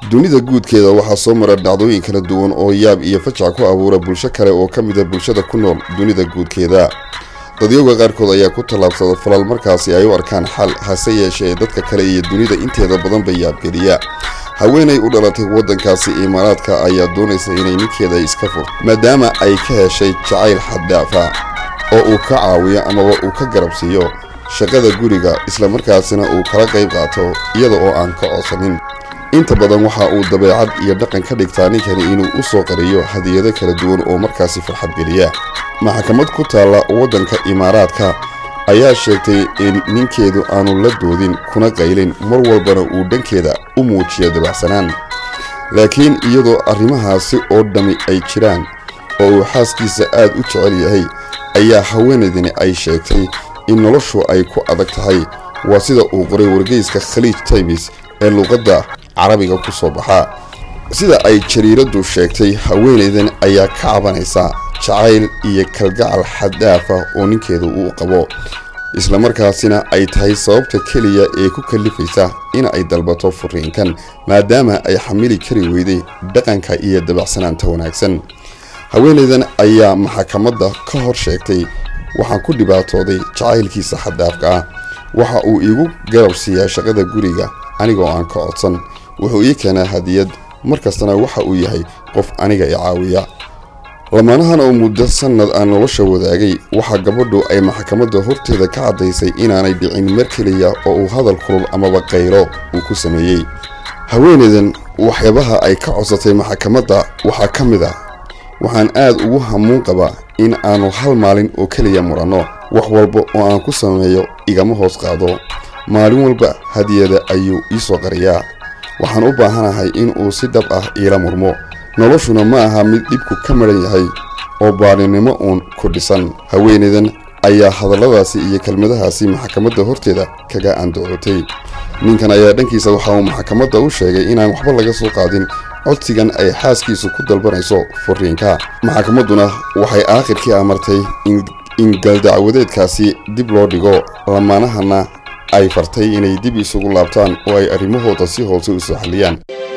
dunida guudkeeda waxaa soo mara dhacdooyin kala duwan oo yaab iyo fajac ku abuura bulsho kale oo ka mida bulshada ku nool dunida guudkeeda dadyowga qaarkood ayaa ku tallaabsada falal markaasi ay u arkaan xal hase yeeshee dadka kale iyo dunida inteeda badanba yaabgeliya haweenay u dhalatay waddankaasi imaaraadka ayaa doonaysa inay ninkeeda iska fur maadaama ay ka heshay jacayl xaddaafa oo uu ka caawiyo amaba uu ka garabsiiyo shaqada guriga islamarkaasina uu kala qayb qaato iyada oo aan ka codsanin inta badan waxa uu dabeecad iyo dhaqan ka dhigtaa ninkani inuu u soo qariyo hadiyado kala duwan oo markaasi farxad geliya maxkamad ku taalla waddanka imaaraadka ayaa sheegtay in ninkeedu aanu la doodin kuna qaylin mar walbana uu dhankeeda u muujiyo dabacsanaan laakiin iyadoo arrimahaasi oo dhammi ay jiraan oo uu xaaskiisa aad u jecel yahay ayaa haweenaydani ay sheegtay in noloshu ay ku adag tahay waa sida uu qoray wargeyska khaliij times ee luuqadda carabiga ku soo baxaa sida ay jariiraddu sheegtay haweenaydan ayaa ka cabanaysa jacayl iyo kalgacal xaddaafa oo ninkeedu uu qabo islamarkaasina ay tahay sababta keliya ee ku kallifaysa in ay dalbato furiinkan maadaama ay xamili kari weyday dhaqanka iyo dabacsanaanta wanaagsan haweenaydan ayaa maxakamadda ka hor sheegtay waxaan ku dhibaatooday jacaylkiisa xaddaafka ah waxa uu iigu garab siiyaa shaqada guriga anigoo aan ka codsan wuxuu ii keenaa hadiyad mar kastana waxa uu yahay qof aniga i caawiya lamaanahan oo muddo sannad aan nolosha wadaagay waxaa gabadhu ay maxkamadda horteeda ka caddaysay inaanay dhicin mar keliya oo uu hadal kulul amaba qaylo uu ku sameeyey haweenaydan waxyaabaha ay ka codsatay maxkamadda waxaa ka mid ah waxaan aad ugu hamuun qabaa in aanu hal maalin oo keliya muranno wax walba oo aan ku sameeyo igama hoos qaado maalin walba hadiyada ayuu ii soo qariyaa waxaan u baahanahay in uu si dhab ah iila murmo noloshuna ma aha mid dhibku ka madhan yahay oo baaninimo uun ku dhisan haweenaydan ayaa hadalladaasi iyo kelmadahaasi maxkamadda horteeda kaga andacootay ninkan ayaa dhankiisa waxa uu maxkamadda u sheegay inaan waxba laga soo qaadin codsigan ay xaaskiisu ku dalbanayso furiinka maxkamadduna waxay aakhirkii amartay in galdacwadeedkaasi dib loo dhigo lamaanahana ay fartay inay dib isugu laabtaan oo ay arrimahooda si hoose u soo xalliyaan